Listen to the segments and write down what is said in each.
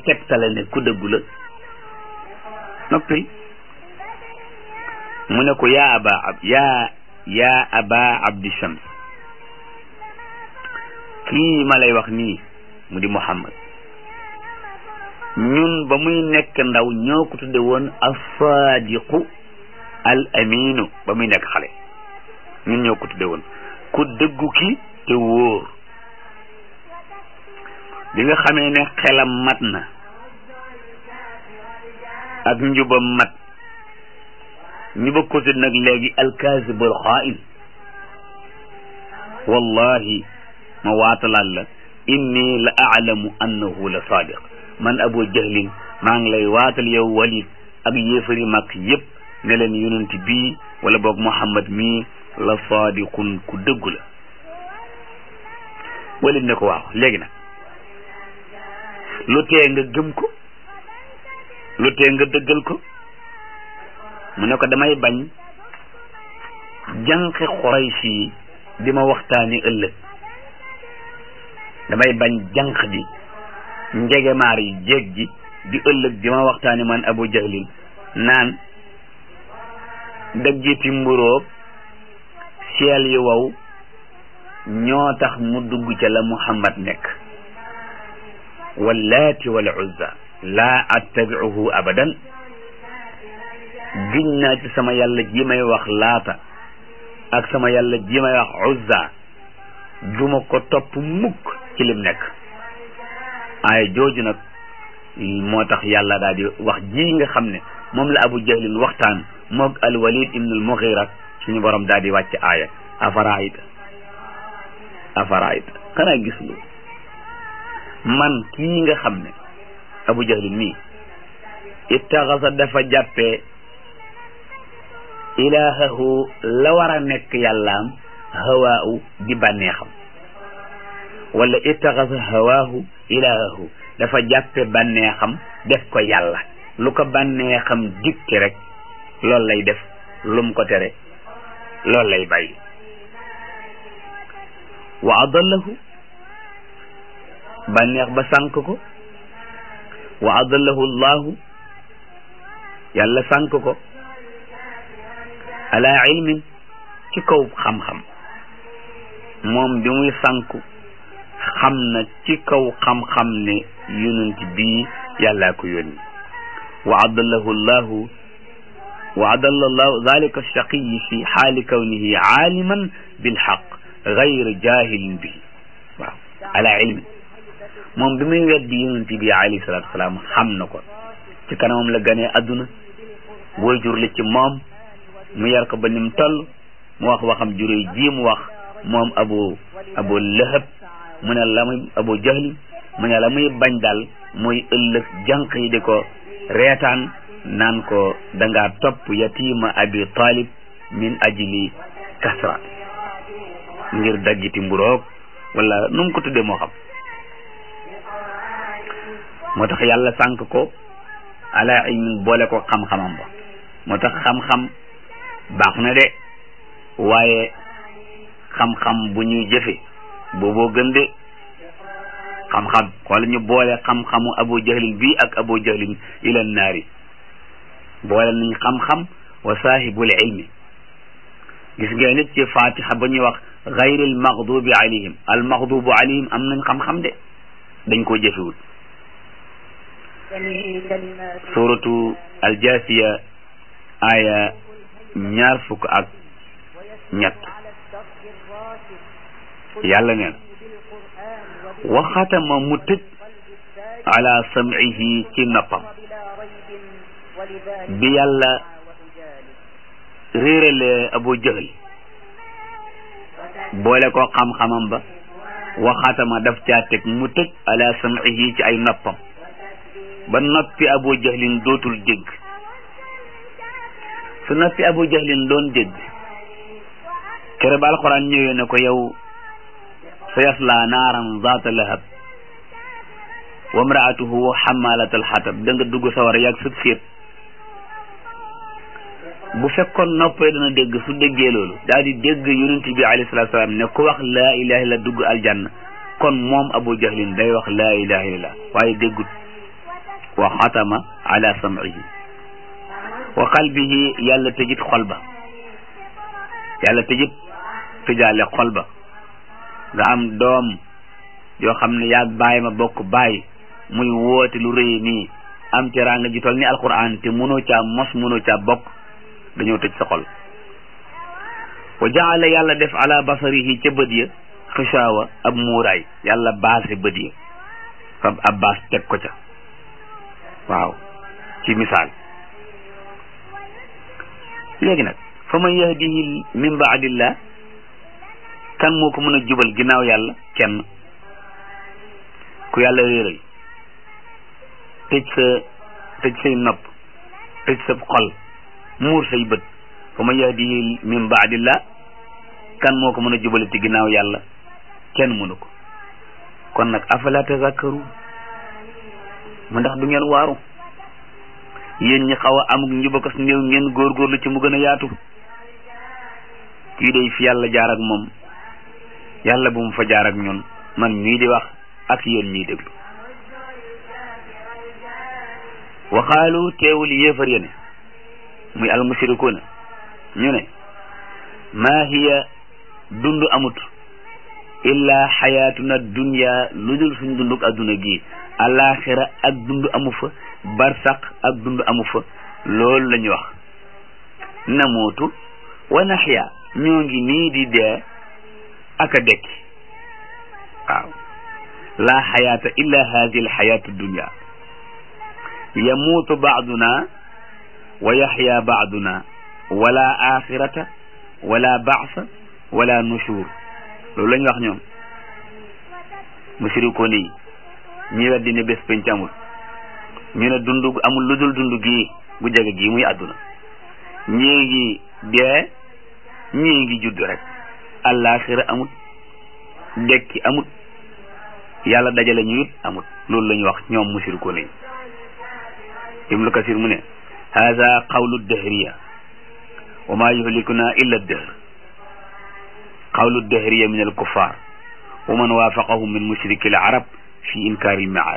tegtale ne ku dëggu la noppil mu ne ko yaa aba ab yaa yaa aba abdi shams kii ma lay wax nii mu di muhammad ñun ba muy nekk ndaw ñoo ko tudde woon asadiqu al aminu ba muy nekk xale ñun ñoo ko tudde woon ku dëggu ki te wóor bi nga xamee ne xelam mat na ak njubam mat ñu bëgg ko tudd nag léegi alkaasibul xaa'in wallahi ma waatalaat la inni la aalamu annahu la sadiq man abu jahlin maa ngi lay waatal yow walid ak yéefari mag yépp ne leen yonent bii wala boog muhammad mii la sadiqun ku dëggu la walid ne ko waaw léegi nag lu tee nga gëm ko lu tee nga dëggal ko mu ne ko damay bañ jànqi Quraysh yi di ma waxtaani ëllëg damay bañ jànq bi njegemaar yi jéeg ji di ëllëg di ma waxtaani man abu jahlin naan daggiti mburóog seel yi wow ñoo tax mu dugg ca la muhammad nekk wallaati wal uzza laa attabiuhu abadan giñ naa ci sama yàlla ji may wax laata ak sama yàlla ji may wax uzza duma ko topp mukk ci lim nekk ay jooju nag moo tax yàlla daal di wax ji nga xam ne moom la abu jahlin waxtaan moog al walid ibn al mughira suñu borom daal di wàcc aaya afaraayta afaraayta xanaa gis lu man kii nga xam ne abu jahlin mii ittaxasa dafa jàppee ilaahahu la war a nekk yàllaam hawaahu di bànneexam wala ittaxasa hawaahu ilaahahu dafa jàppe bànneexam def ko yàlla lu ko bànneexam dikki rek loolu lay def lum ko tere loolu lay bàyyi wa adallahu bànneex ba sànk ko wa adallahu llahu yàlla sànk ko ala ilmin ci kaw xam-xam moom bi muy sànku xam na ci kaw xam-xam ne yonent bii yàllaa ko yónni wa adallahu llahu wa adalla llahu dalika alchaqiyi fi xaali kawnihi aaliman bilxaq gayr jahilin bihi waaw ala ilmin moom bi muy weddi yonent bi alayhi salatu wasalaam xam na ko ci kanamam la ganee adduna waajur la ci moom mu yar ko ba nim toll mu wax waxam juróy ji mu wax moom abu abu lahab mu ne la muy abu jahli mu ne la muy bañ daal mooy ëllëg jànq yi di ko reetaan naan ko dangaa topp yatima abi talib min ajli kasra ngir daggiti mburoog wala nu mu ko tuddee moo xam moo tax yàlla sànk ko ala ilmin boole ko xam-xamam ba moo tax xam-xam baax na de waaye xam-xam bu ñuy jëfe booboo gën de xam-xam wala ñu boole xam-xamu abu jahlin bii ak abu jahlin ila naari boole nañ xam-xam wa saahibul ilmi gis ngeen nit ci fatiha ba ñuy wax gayril maghdubi alayhim al maghdubu alayhim am nañ xam-xam de dañ koo jëfewul suratu aljasiya aya ñaar fukk ak ñett yàlla neen waxatama mu tëj ala sam'ihi ci noppam bi yàlla réerale abu jahl boole ko xam-xamam ba waxatama daf caa teg mu tëj ala sam'ihi ci ay noppam ba noppi abu jahlin dootul dégg su noppi abu jahlin doon dégg kere ba alquran ñëwee ne ko yow sa yasla naaran zaata lahab wa mraatuhu xamalat alxatab da nga dugg sawara yàgg sut séet bu fekkoon noppee dana dégg su déggee loolu daal di dégg yonent bi alayhi salatu salaam ne ku wax laa ilaha illa dugg aljanna kon moom abu jahlin day wax laa ilaha illallah waaye déggut wa xatama ala sam'ihi wa qalbihi yàlla tëjit xol ba yàlla tëjit tëjaale xol ba nga am doom yoo xam ne yaag bàyyi ma bokk bàyyi muy woote lu rëy nii am teraanga ji tol ni alquran te mënoo caa mos mënoo caa bokk dañoo tëj sa xol wa jaala yàlla def ala basarihi ca bët ya xishaawa ab muuraay yàlla baase bët ya fab ab baas teg ko ca waaw ci misaal léegi nag fa man yahdihi min baadillah kan moo ko mën a jubal ginnaaw yàlla kenn ku yàlla réeral tëj sa tëj say nopp tëj sa xol muur say bët fa man yahdihi min baadillah kan moo ko mën a jubalati ginnaaw yàlla kenn mënu ko kon nag afala tazakkaru mu ndax du ngeen waaru yéen ñi xaw a amuk njubakas néew ngeen góorgóorlu ci mu gën a yaatu kii day fi yàlla jaar ak moom yàlla bu mu fa jaar ak ñun man mii di wax ak yéen ñii déglu waxaalu teewul yéefar yene muy almushrikuuna ñu ne maa hiya dund amut illa xayaatuna dunya lu dul suñ dunduk adduna gi alaxira ak dund amu fa barsaq ak dund amu fa loolu la ñu wax namootu wa naxya ñoo ngi nii di dee ak a dekki waaw laa xayaata illa hadi alxayaatu dunya yamuutu baaduna wa yaxya baaduna wala axirata wala baasa wala nushur loolu la ñu wax ñoom mushrikoon yi ñi weddi ne bés penc amul ñu ne dund amul lu dul dund gii gu jege gii muy àdduna ñii ngi dee ñii ngi judd rek àllaaxira amut dekki amut yàlla dajale ñu it amut loolu la ñu wax ñoom mushrikoon yi ibnu kasir mu ne hada qawlu dahriya wa ma yuhlikuna illa dahr qawlu dahriya min alkuffar wa man waafaqahum min mushriki al arab fi inkaari lmiaad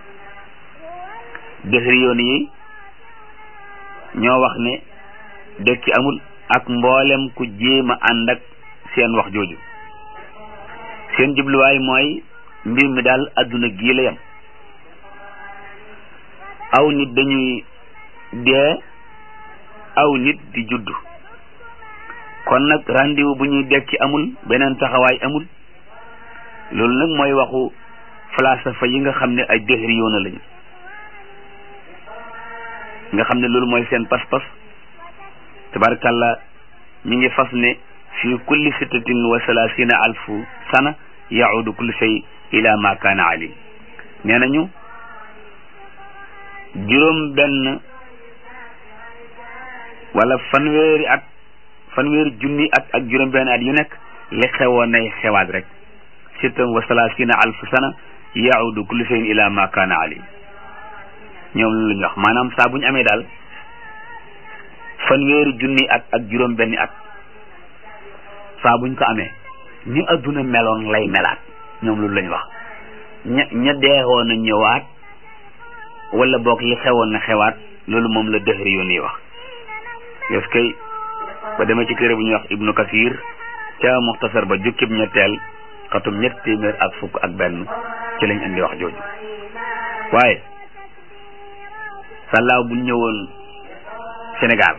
dahriyoon yi ñoo wax ne dekki amul ak mboolem ku jéem a ànd ak seen wax jooju seen jubluwaay mooy mbir mi daal adduna gii la yam aw nit dañuy dee aw nit di judd kon nag rendez-vous bu ñuy dekki amul beneen taxawaay amul loolu nag mooy waxu falsafa yi nga xam ne ay dëhri yoona lañu nga xam ne loolu mooy seen pas-pas tabarkalla ñi ngi fas ne fi kulli sittatin wa salaasina alfu sana yaudu kullu shay ila ma kaana alim nee nañu juróom benn wala fanweeri at fanweeri junni at ak juróom benn at yu nekk li xewoon nay xewaat rek sittan wa salaasina alfu sana yaudu kullu shayin ila ma kaana alim ñoom lu ñu wax maanaam saa bu ñu amee daal fanweeri junni at ak juróom benni at saa buñ ko amee ni adduna meloon lay melaat ñoom loolu la ñu wax ña ña deewoon na ñëwaat wala boog li xewoon na xewaat loolu moom la dëhri yoon yi wax yos kay ba demee ci téere bu ñuy wax ibnu kasir ca muxtasar ba jukkib ñetteel xatum ñett téeméer ak fukk ak benn ci lañ indi wax jooju waaye sàllaaw buñ ñëwoon Sénégal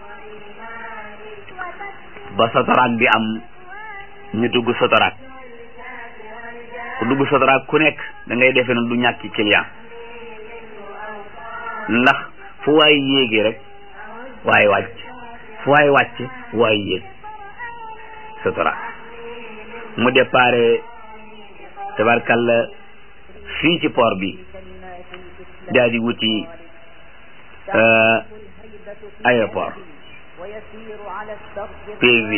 ba sotoraak bi am ñu dugg sotoraak ku dugg sotoraak ku nekk da ngay defee ne du ñàkki client ndax fu waay yéegee rek waaye wàcc fu waay wàcc waay yéeg sotoraak mu déparé tabarkalla fii ci port bi daal di wuti aéroport P8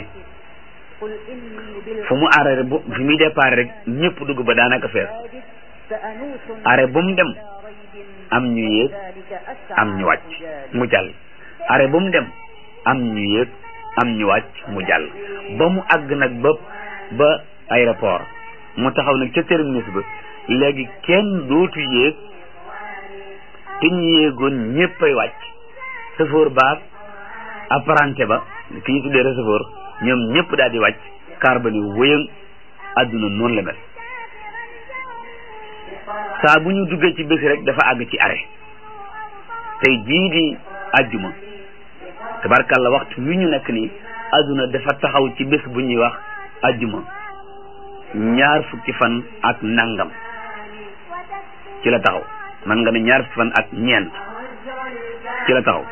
fu mu arrêté bu fi muy départ rek ñëpp dugg ba daanaka fees arrêt bu mu dem am ñu yéeg am ñu wàcc mu jàll arrêt bu mu dem am ñu yéeg am ñu wàcc mu jàll ba mu àgg nag ba ba aéroport mu taxaw nag ca terminus ba léegi kenn dootu yéeg te ñu yéegoon ñëppay wàcc chauffeur baag apprenti ba ki ñu tuddee receveur ñoom ñëpp daal di wàcc kaar ba ni wëyëng àdduna noonu la mel saa bu ñu duggee ci bés rek dafa àgg ci arrêt tey jii di àjjuma tabarkàlla waxtu wi ñu nekk nii àdduna dafa taxaw ci bés bu ñuy wax àjjuma ñaar fukki fan ak nangam ci la taxaw man nga ne ñaar fukki fan ak ñeent ci la taxaw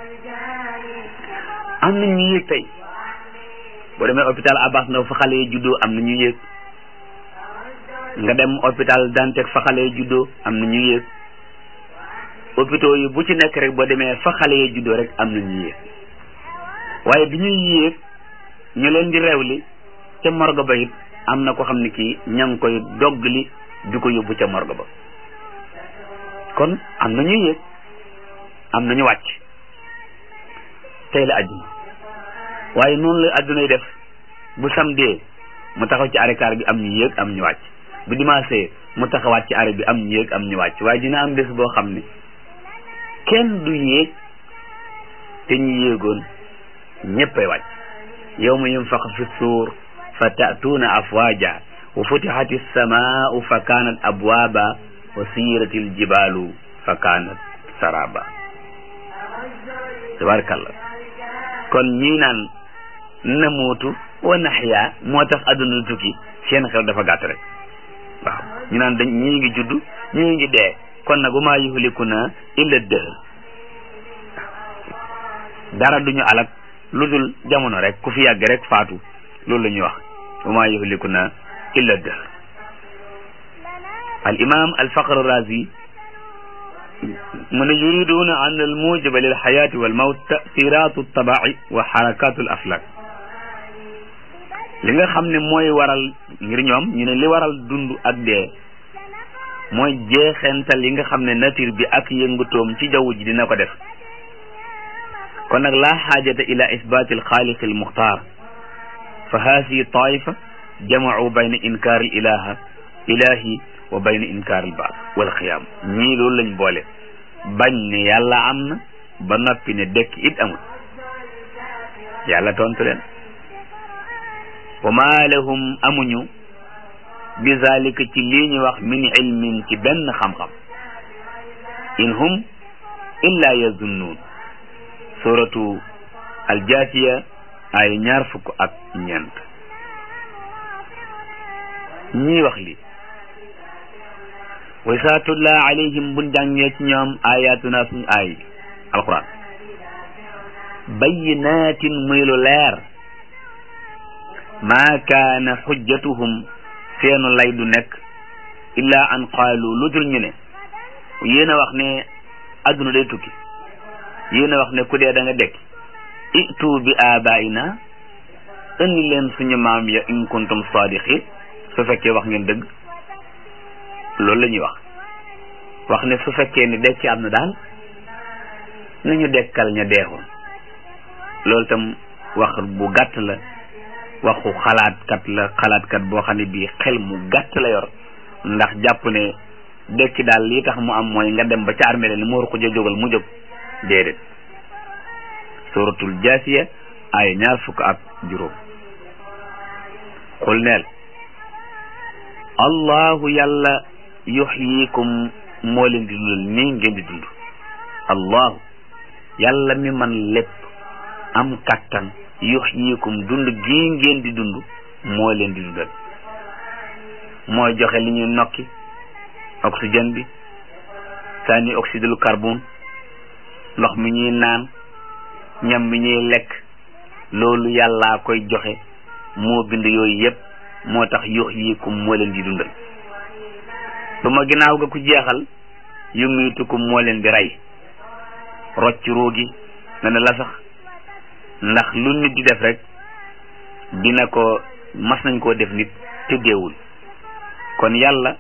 am na ñu yéeg tey boo demee hôpital Abbas Ndao fa xale yi juddoo am na ñu yéeg nga dem hôpital Dantec fa xale yi juddoo am na ñu yéeg hôpitaux yi bu ci nekk rek boo demee fa xale yi juddoo rek am na ñu yéeg waaye bi ñuy yéeg ñu leen di rewli ca morgue ba it am na ko xam ne kii ña ngi koy doggali di ko yóbbu ca morgue ba kon am na ñuy yéeg am na ñu wàcc tey la àjjuma waaye noonu la àdduna yi def bu samedi mu taxaw ci arrêt-car bi am ñu yéeg am ñu wàcc bu dimanche mu taxawaat ci arrêt bi am ñu yéeg am ñu wàcc waaye dina am bés boo xam ne kenn du yéeg te ñu yéegoon ñëppay wàcc yawma yunfax fi suur fa ta'tuuna afwaaja wa futixati samaau fa kaanat abwaaba wa siirati aljibaalu fa kaanat saraba tabarakallah kon ñii naan namuutu wa naxyaa moo tax adduna tukki seen xel dafa gàtt rek waaw ñu naan dañ ñii ngi judd ñii ngi dee kon nag wa maa yuhlikuna illa dëhr dara duñu alak lu dul jamono rek ku fi yàgg rek faatu loolu la ñuy wax wa maa yuhlikuna illa dëhr al imam al faqr razi mu ne yuriduna an al mujiba lil xayaati wal mawt tasiratu tabai wa xarakatu al aflak li nga xam ne mooy waral ngir ñoom ñu ne li waral dund ak dee mooy jeexental yi nga xam ne nature bi ak yëngutoom ci jaww ji dina ko def kon nag laa xaajata ila isbaati alxaaliq almuxtaar fa haasihi taifa jamacuu bayna inkaar al ilaha ilahi wa bayna inkaar al baas wal xiyaam ñii loolu lañ boole bañ ne yàlla am na ba noppi ne dekk it amul yàlla tontu leen wa maa lahum amuñu bi zalika ci lii ñu wax min ilmin ci benn xam-xam in hum illa yazunnuun suratu aljaasiya ay ñaar fukk ak ñeent ñii wax li wa saa tulla alayhim buñ jàngee ci ñoom ayatuna suñu aay alquran bayyinatin muy lu leer maa kaana xujjatuhum seenu lay du nekk illa an qaalu lu dul ñu ne yéen a wax ne adduna day tukki yéen a wax ne ku dee da nga dekk itu bi abaina indi leen suñu maam ya in kuntum sadiqin su fekkee wax ngeen dëgg loolu la ñuy wax wax ne su fekkee ni dekki am na daal nañu dekkal ña deexoon loolu tam wax bu gàtt la waxu xalaatkat la xalaatkat boo xam ne bii xel mu gàtt la yor ndax jàpp ne dekki daal lii tax mu am mooy nga dem ba ca armée ni mooru ko ja jógal mu jóg déedéet suratul jaasiya ay ñaar fukk ak juróom xul neel allahu yàlla yuxyikum moo leen di dundal nii ngeen di dund allahu yàlla mi man lépp am kattan yuxyikum dund gii ngeen di dund moo leen di dundal mooy joxe li ñuy nokki oxygène bi sànni oxyde lu carbone ndox mi ñuy naan ñam mi ñuy lekk loolu yàllaa koy joxe moo bind yooyu yépp moo tax yuxyikum moo leen di dundal su ma ginnaaw ga ku jeexal yumiitukum moo leen di rey rocc ruugi na ne la sax ndax lu nit di def rek dina ko mas nañ koo def nit te deewul kon yàlla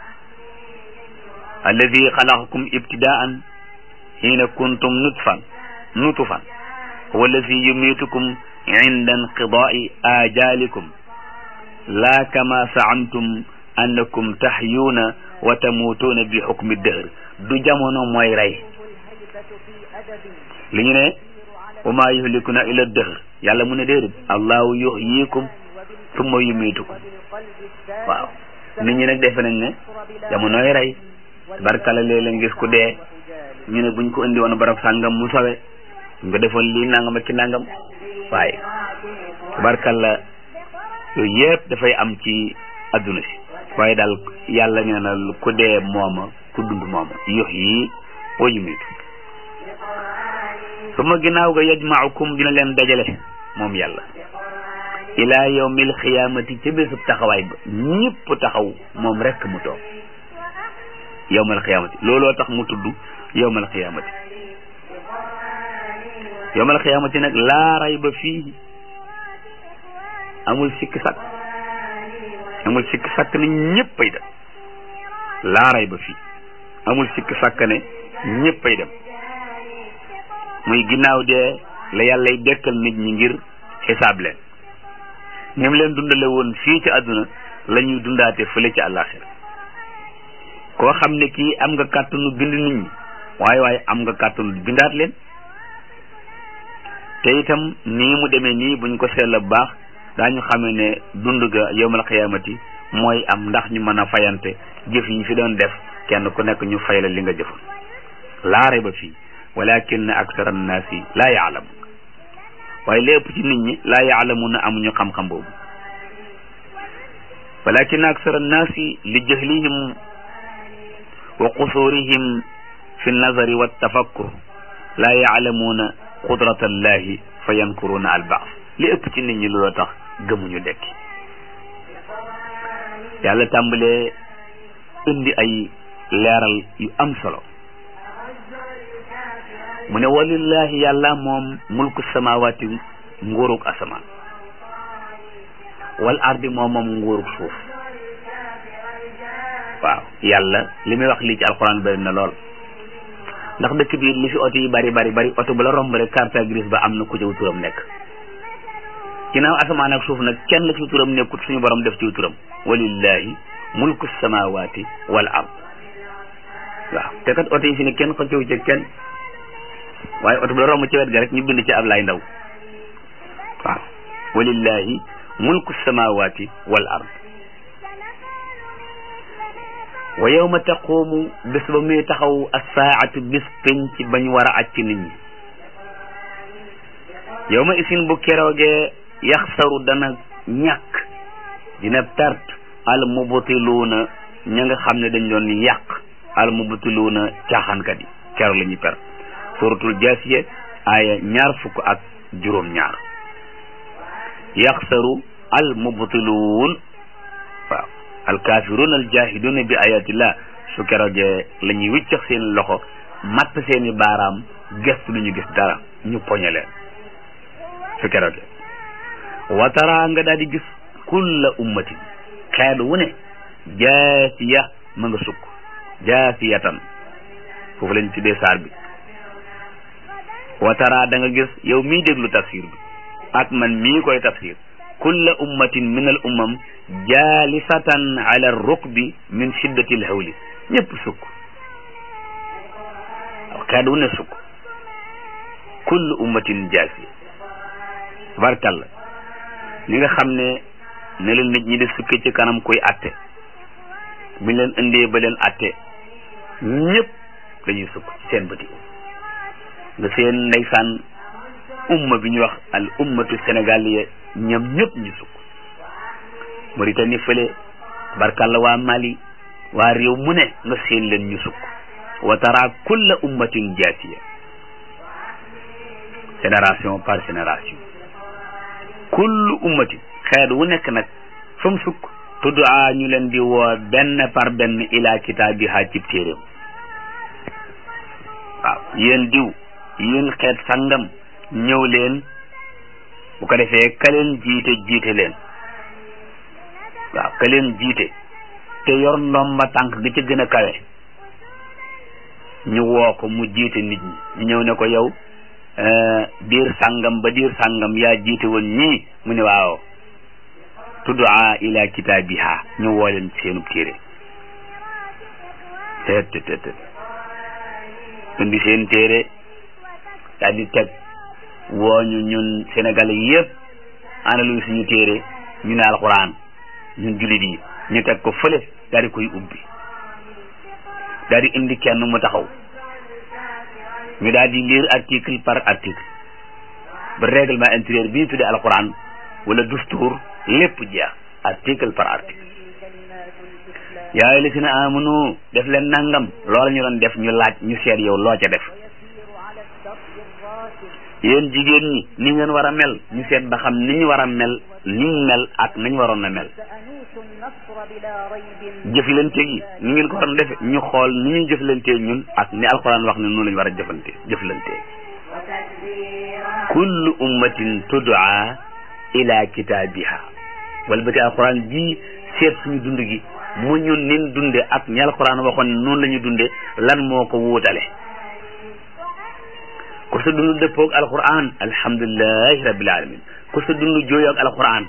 alladi xalaqakum ibtidaan xiina kuntum nutfan nutufan huwa alladi yumitukum inda inqidaai ajalikum laa kama saamtum annakum taxyuuna wa tamuutuuna bi xukmi dëhr du jamono mooy rey li ñu ne wa maa yuhlikuna illa dëhr yàlla mu ne déedéet allahu yuhyikum summa yumiitukum waaw nit ñi nag defe nañ ne jamonoy rey barkala léeg-léeg ngis ku dee ñu ne buñ ko indi woon barab sàngam mu sowe ñu ko defoon lii nangam ak ki nangam waaye barkala yooyu yëpp dafay am ci adduna si waaye daal yàlla nee na ku dee mooma ku dund mooma yox yi wa yumiitu su ma ginnaaw ga yajmaukum dina leen dajale moom yàlla ila yawmil xiyaamati ca bésub taxawaay ba ñëpp taxaw moom rekk mu toog yawmal xiyaamati looloo tax mu tudd yawmal xiyaamati yawmal xiyaamati nag laa rayba fii amul sikk sakk amul sikk sakk ne ñëppay dem laa rayba fii amul sikk sakk ne ñëppay dem muy ginnaaw dee la yàllay dekkal nit ñi ngir xisaab leen ni mu leen dundale woon fii ci àdduna la ñuy dundaate fële ci àllaaxira koo xam ne kii am nga kàttanu bind nit ñi waaye waaye am nga kàttanu bindaat leen te itam nii mu demee nii buñ ko seetla bu baax daañu xamee ne dund ga yowmal xiyaamati mooy am ndax ñu mën a fayante jëf yi fi doon def kenn ku nekk ñu fay la li nga jëfoon laare ba fii walakin aksara annaasi laa yaalamu waaye lépp ci nit ñi laa yaalamuna amuñu xam-xam boobu walakin aksara annaasi li jahlihim wa qusurihim fi nazari wa tafakkur laa yaalamuuna qudrata allahi fa yankuruuna albaas li ëpp ci nit ñi looloo tax gëmuñu dekki yàlla tàmbalee indi ay leeral yu am solo mu ne walillahi yàlla moom mulku samawaati nguurug asamaan wal ardi moom moom nguurug suuf waaw yàlla li muy wax lii ci alxuraan bari na lool ndax dëkk bi li fi oto yi bari bari bari oto bu la romb rek carte grise ba am na ku ci turam nekk ginnaaw asamaan ak suuf nag kenn ci turam nekkut suñu borom def ci turam walillahi mulku samawaati wal ard waaw te kat oto yi fi ne kenn xëccewu ci kenn waaye oto bu la romb ci wet ga rek ñu bind ci Ablaay Ndaw waaw walillahi mulku samawati wal ard wa yawma taqumu bés ba muy taxaw assaatu bis penc bañ war a acc nit ñi yawma isin bu keroogee yaxsaru dana ñàkk dina perte al mubtiluuna ña nga xam ne dañ doon yàq al mubtiluuna caaxaankat yi keroog la ñuy perte suratul jaasiya aaya ñaar fukk ak juróom ñaar yaxsaru al mubtiluun waaw al kaafiruun al jaahiduuna bi ayatillah su keroogee la ñuy wiccax seen loxo matt seeni baaraam gestu lu ñu gis dara ñu poñe leen su keroogee watara nga daal di gis kulla ummatin xeet wu ne jaasiya ma nga sukk jaasiyatan foofu lañ tuddee saar bi watara da nga gis yow mii déglu tafsir bi ak man mii koy tafsir kulla ummatin min al ummam jaalisatan ala rukbi min shiddati l hawli ñëpp sukk xeet wu ne sukk kullu ummatin jaasiya barkalla li nga xam ne ne leen nit ñi di sukke ci kanam koy atte buñ leen indee ba leen atte ñëpp dañuy sukk ci seen bëti nga seen ndeysaan umma bi ñuy wax al ummatu sénégaliya ñoom ñëpp ñu sukk Mauritanie fële barkalla waa Mali waa réew mu ne nga seen leen ñu sukk wa tara kulla ummatin jaasiya génération par génération kullu ummatin xeet wu nekk nag fa mu sukk tuddaa ñu leen di woo benn par benn ila kitaabiha cib téeréem waaw yéen diw yéen xeet sangam ñëw leen bu ko defee ka leen jiite jiite leen waaw ka leen jiite te yor ndomba tànk gi ca gën a kawe ñu woo ko mu jiite nit ñi ñu ñëw ne ko yow diir sàngam ba diir sàngam yaa jiite woon ñii mu ne waaw tuddaa ila kitaabiha ñu woo leen seenub téere teet teet teet indi seen téere daal di teg wooñu ñun sénégalais yëpp ana luy suñu téere ñu ne alxuraan ñun jullit yi ñu teg ko fële daal di koy ubbi daal di indi kenn mu taxaw ñu daal di lire article par article ba règlement intérieur bi ñu tuddee alxuraan wala dustuur lépp jeex article par article yaa li si na amunu def leen nangam loola ñu doon def ñu laaj ñu seet yow loo ca def yéen jigéen ñi ni ngeen war a mel ñu seet ba xam ni ñu war a mel ni ñu mel ak nañ waroon a mel jëflante gi ni ngeen ko waroon defe ñu xool ni ñuy jëflantee ñun ak ni alxuraan wax ne noonu lañu war a jëfante jëflantee kullu ummatin tudaa ila kitaabiha wala ba ti alxuraan ji seet suñu dund gi mu ñun nin dunde ak ñi alxuraan waxoon ne noonu la ñu dunde lan moo ko wuutale ku sa dund dëppoog alquran alhamdulilahi rabbil alamin ku sa dund jooyoo ak alquran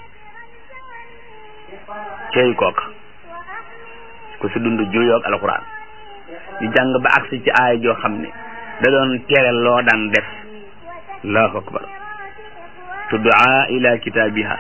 cey kooka ku sa dund jooyoo ak alquran ñu jàng ba agsi ci aaya joo xam ne da doon tere loo daan def allahu akbar tuddaa ila kitaabiha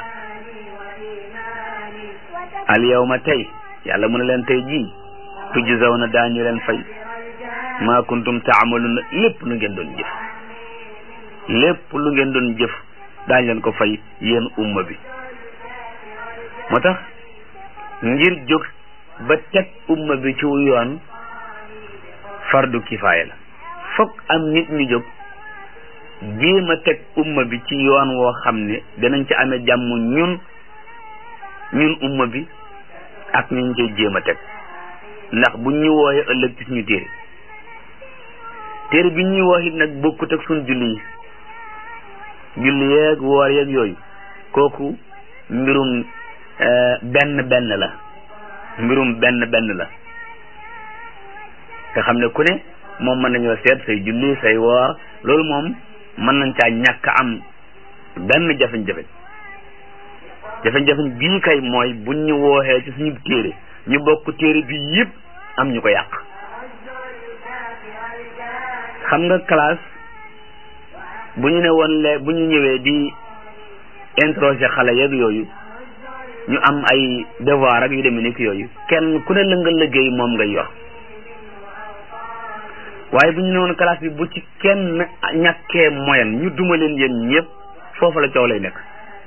al yawma tey yàlla mu ne leen tey jii tujzawna daañu leen fay ma kuntum taamaluna lépp lu ngeen doon jëf lépp lu ngeen doon jëf daañ leen ko fay yéen umma bi moo tax ngir jóg ba teg umma bi ci yoon fardu kifaaya la fokk am nit ñu jóg jéem a teg umma bi ci yoon woo xam ne danañ ci amee jàmm ñun ñun umma bi ak ñu koy jéem a teg ndax buñ ñu wooyee ëllëg ci suñu téere téere bi ñuy wax it nag bokkut ak suñ julli yi julli yeeg woor yeeg yooyu kooku mbirum benn benn la mbirum benn benn la nga xam ne ku ne moom mën nañoo seet say julli say woor loolu moom mën nañ caa ñàkk am benn jafe-jafe jafe-jafe bii kay mooy buñ ñu wooxee ci suñu téere ñu bokk téere bi yëpp am ñu ko yàq xam nga classe bu ñu ne woon le bu ñu ñëwee di interroger xale yeeg yooyu ñu am ay devoir ak yu demee ni ki yooyu kenn ku ne la nga liggéey moom ngay yor waaye bu ñu ne woon classe bi bu ci kenn ñàkkee moyen ñu duma leen yéen ñëpp foofu la coow lay nekk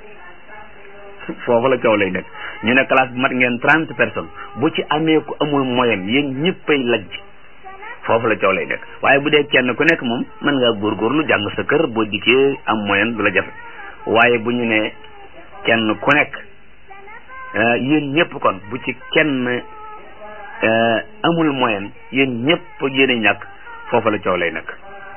foofu la coow lay nekk ñu ne classe bi mat ngeen trente personnes bu ci amee ku amul moyen yéen ñëppay lajj foofu la coow lay nekk waaye bu dee kenn ku nekk moom mën ngaa góorgóorlu jàng sa kër boo dikkee am moyen du la jafe waaye bu ñu ne kenn ku nekk yéen ñëpp kon bu ci kenn amul moyen yéen ñëpp yéen a ñàkk foofu la coow lay nekk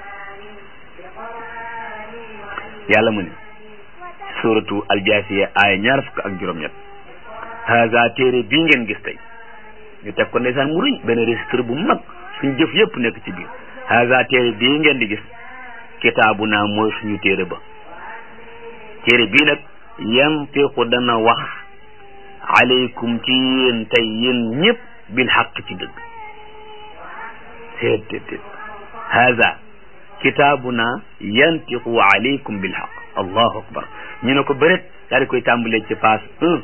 yàlla mu ne suratu aljaasiya aaya ñaar fukk ak juróom-ñett haza téere bii ngeen gis tey ñu teg ko ndeysaan mu rëy benn registre bu mag suñu jëf yëpp nekk ci biir haza téere bii ngeen di gis kitaabu naa mooy suñu téere ba téere bii nag yantiqu dana wax aleykum ci yéen tey yéen ñëpp bil xaq ci dëgg teet teet teet haza kitaabuna yantiqu aleykum bil xaq allahu akbar ñu ne ko bëret daal di koy tàmbalee ci page un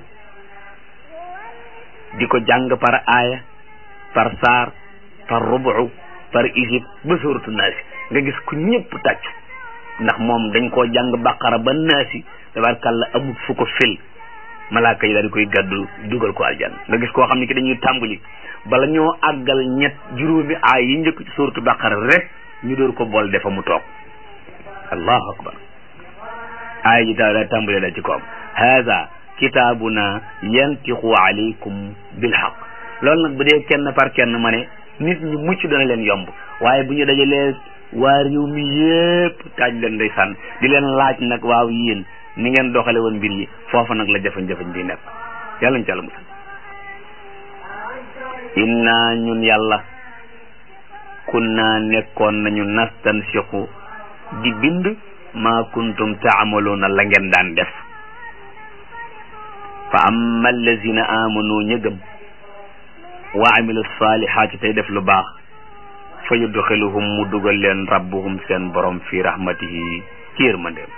di ko jàng par aaya par saar par rubu par isib ba suuratu naasi nga gis ku ñëpp tàcc ndax moom dañ koo jàng baqara ba naasi tabarkàlla amul fu ko fil malaaka yi daal di koy gàddu dugal ko aljan nga gis koo xam ne ki dañuy tàmbali bala ñoo àggal ñett juróomi aay yi njëkk ci suuratu baqara rek ñu door ko bool defa mu toog allahu akbar aaya ji daal tàmbali la ci koom haza kitaabuna yantiqu alaykum bil haqq loolu nag bu dee kenn par kenn ma ne nit ñi mucc dana leen yomb waaye bu ñu dajalee waa réew mi yépp taaj leen ndeysaan di leen laaj nag waaw yéen ni ngeen doxale woon mbir yi foofa nag la jafe-jafe bi nekk yàlla ñu ci àlla musal inna ñun yàlla kunna nekkoon nañu nastansiqu di bind ma kuntum taamaluuna la ngeen daan def fa amma allazina amanu ña gëm wa amilu salihaati tey def lu baax fa yudxiluhum mu dugal leen rabbuhum seen borom fi rahmatihi ci yërmandeem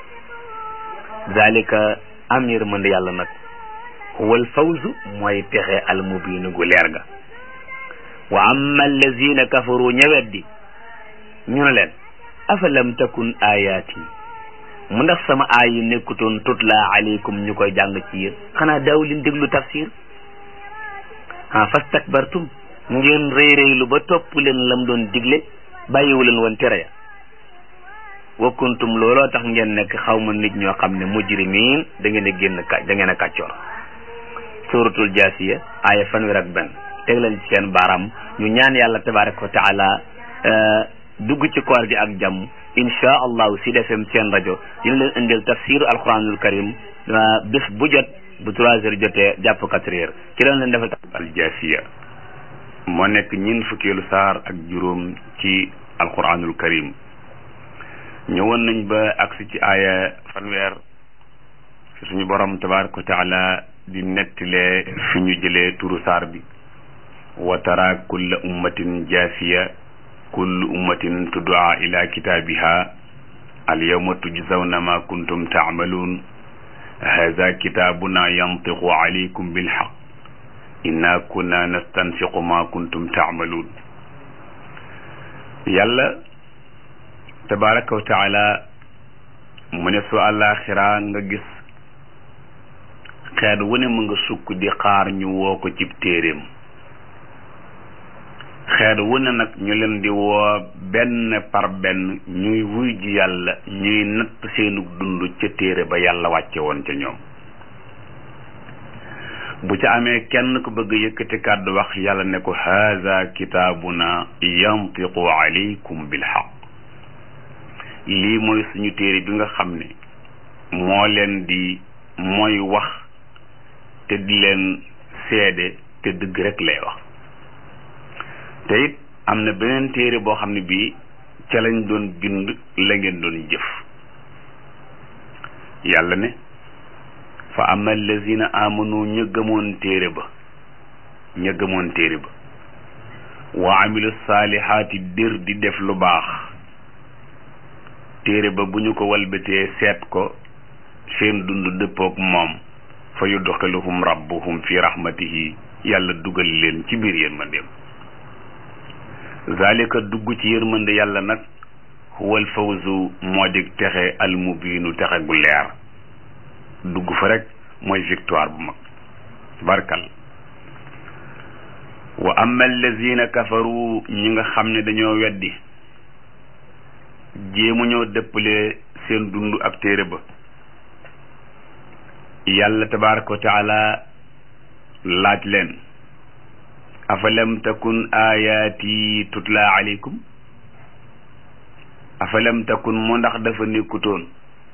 zalika am yërmande yàlla nag wal fawzu mooy texe almubiinu gu leer ga wa amma allazina kafaru ñëweddi ñu ne leen afalam takun ayaati mu ndax sama aay yi nekkutoon tutla alaykum ñu koy jàng ci yéen xanaa daaw leen déglu tafsir ah fastakbartum ngeen rëy rëylu ba topp leen lam doon digle bàyyiwu leen woon tere ya wa kuntum looloo tax ngeen nekk xaw ma nit ñoo xam ne mujrimiin da ngeen a génn ka da ngeen a kàccoor suratul jaasiya aaya fanweer ak benn teg leen ci seen baaraam ñu ñaan yàlla tabaraka wa taala dugg ci koor gi ak jàmm insha allahu si defem seen rajo dina leen indil tafsiru alquranul karim bés bu jot bu trois heures jotee jàpp quatre heures ci leen leen defal al jaasiya moo nekk ñin fukkeelu saar ak juróom ci alquranul karim ñëwoon nañ ba agsi ci aaya fanweer fi suñu borom tabaraka wa taala di nettilee fi ñu jëlee turu saar bi wa tara kulla ummatin jaasiya kullu ummatin tuddaa ila kitaabiha alyawma tujzawna ma kuntum taamaluun hada kitaabuna yantiqu alaykum bilxaq inna kunna nastansiqu ma kuntum taamaluun yàlla tabaraka wa taala mu ne su àllaaxira nga gis xeet wu ne mu nga sukk di xaar ñu woo ko cib téeréem xeet wu ne nag ñu leen di woo benn par benn ñuy wuy ji yàlla ñuy natt seenu dund ca téere ba yàlla wàcce woon ca ñoom bu ca amee kenn ku bëgg yëkkati kàddu wax yàlla ne ko haza kitaabuna yantiqu alaykum bilxaq lii mooy suñu téere bi nga xam ne moo leen di mooy wax te di leen seede te dëgg rek lay wax te it am na beneen téere boo xam ne bii ca lañ doon bind la ngeen doon jëf yàlla ne fa ama allazina amanu ña gëmoon téere ba ña gëmoon téere ba wa amilu saalihaati dir di def lu baax téere ba bu ñu ko walbatee seet ko seen dund dëppook moom fa yudxiluhum rabbuhum fi rahmatihi yàlla dugal leen ci biir yërmandeem zalika dugg ci yërmande yàlla nag huwal fawzu moo dig texe almubiinu texe gu leer dugg fa rek mooy victoire bu mag barkal wa amma allazina kafaru ñi nga xam ne dañoo weddi jéemu ñoo dëppale seen dund ak téere ba yàlla tabaraka wa taala laaj leen afalam takun ayaati tutla alaykum afalam takun mu ndax dafa nekkutoon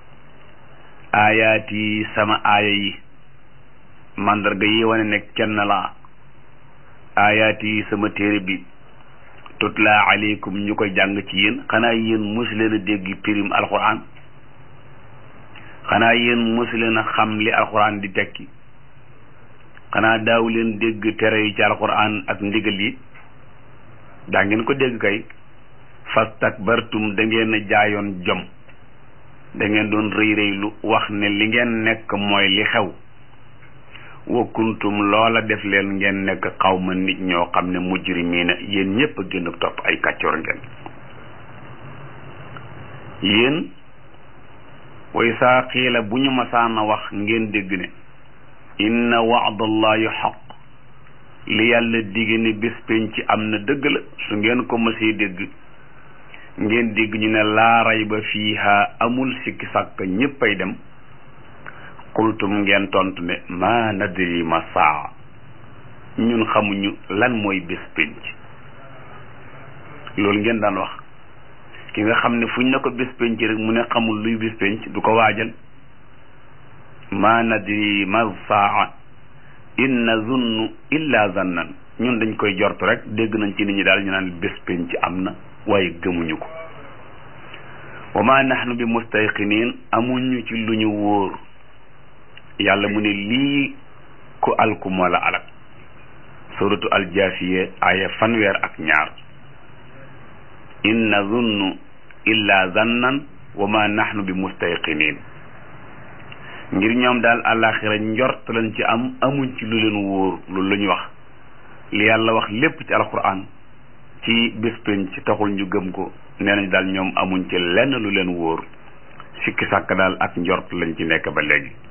ayaati sama aaya yi mandarga yi wane ne kenn laa ayaati sama téere bi tutla alaykum ñu koy jàng ci yéen xanaa yéen mosu leen a dégg pirim alquran xanaa yéen mosu leen a xam li alquran di tekki xanaa daaw leen dégg tere yi ci alquran ak ndigal yi daa ngeen ko dégg kay fastakbartum da ngeen a jaayoon jom da ngeen doon rëy rëylu wax ne li ngeen nekk mooy li xew wa kuntum loola def leen ngeen nekk xawma nit ñoo xam ne mujrimiina yéen ñépp a gën a topp ay kàccoor ngeen yéen way saa xiila bu ñu masaana wax ngeen dégg ne inna wa'dallahi xaq li yàlla digge ne bés penc am na dëgg la su ngeen ko mësee dégg ngeen dégg ñu ne laa rayba fiiha amul sikki sàkk ñéppay dem qultum ngeen tontu ne ma nadri ma saa ñun xamuñu lan mooy bés penc loolu ngeen daan wax ki nga xam ne fuñ ne ko bés penc rek mu ne xamul luy bés penc du ko waajal ma nadri ma saa in nazunnu illa zannan ñun dañ koy jortu rek dégg nañ ci nit ñi daal ñu naan bés penc am na waaye gëmuñu ko wa ma nahnu bi mustayqinin amuñu ci lu ñu wóor yàlla mu ne lii ku alku moo la alak suratu aljaasiye aya fanweer ak ñaar in nazunnu illa zannan wa ma nahnu bi mustayqinin ngir ñoom daal àllaaxira njort lañ ci am amuñ ci lu leen wóor loolu la ñu wax li yàlla wax lépp ci alquran ci bés pénc ci taxul ñu gëm ko nee nañ daal ñoom amuñ ci lenn lu leen wóor sikki sàkk daal ak njort lañ ci nekk ba léegi